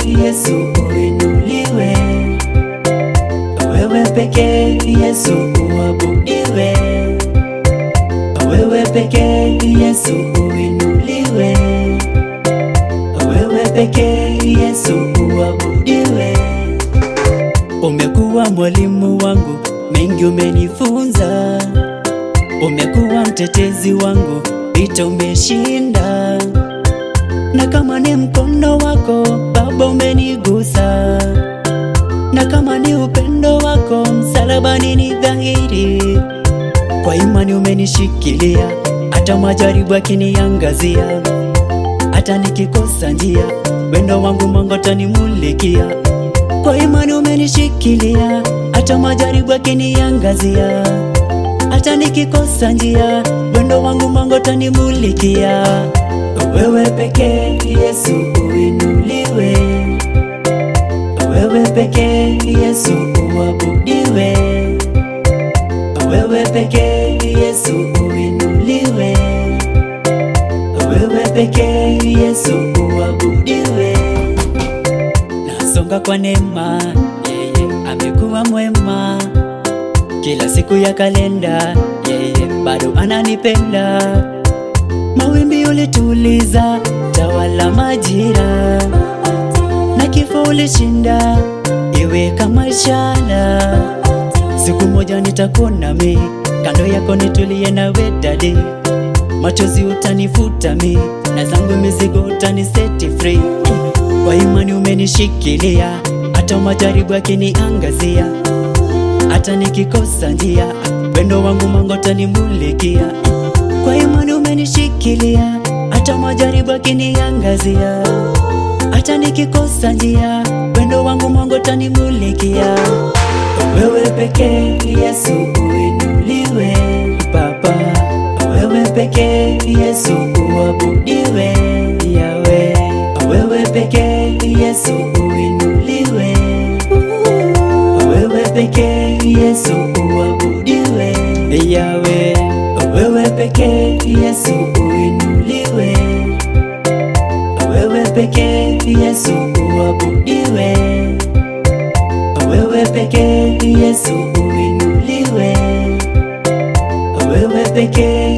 Yesu uinuliwe, wewe pekee Yesu uabudiwe, wewe pekee Yesu uinuliwe, wewe pekee Yesu uabudiwe. Umekuwa mwalimu wangu, mengi umenifunza, umekuwa mtetezi wangu, vita umeshinda, na kama ni mkono wako Baba umenigusa, na kama ni upendo wako msalabani ni dhahiri, kwa imani umenishikilia, hata majaribu yakiniangazia, hata nikikosa njia, wendo wangu Mungu atanimulikia kwa imani umenishikilia, hata majaribu yakiniangazia, hata nikikosa njia, wendo wangu Mungu atanimulikia. Wewe pekee Yesu uinuliwe, wewe pekee Yesu uabudiwe, wewe pekee Yesu uinuliwe, wewe pekee Yesu uabudiwe. Nasonga kwa neema, yeye amekuwa mwema. Kila siku ya kalenda, yeye bado ananipenda. Mawimbi ulituliza, tawala majira, na kifo ulishinda, iwe kama ishara. Siku moja nitakuona mi kando yako, nitulie nawe dadi, machozi utanifuta mi na zangu mizigo utaniseti free kwa imani umenishikilia, hata majaribu yakiniangazia, hata nikikosa njia, wendo wangu Mungu atanimulikia. Kwa imani umenishikilia, hata majaribu yakiniangazia, hata nikikosa njia, wendo wangu Mungu atanimulikia. Wewe pekee Yesu uinuliwe, Baba, wewe pekee Yesu uabudiwe, Yawe wewe pekee Yesu uinuliwe, wewe pekee Yesu uabudiwe, Yawe, wewe pekee Yesu uinuliwe, wewe pekee Yesu uabudiwe, wewe pekee Yesu uinuliwe, wewe pekee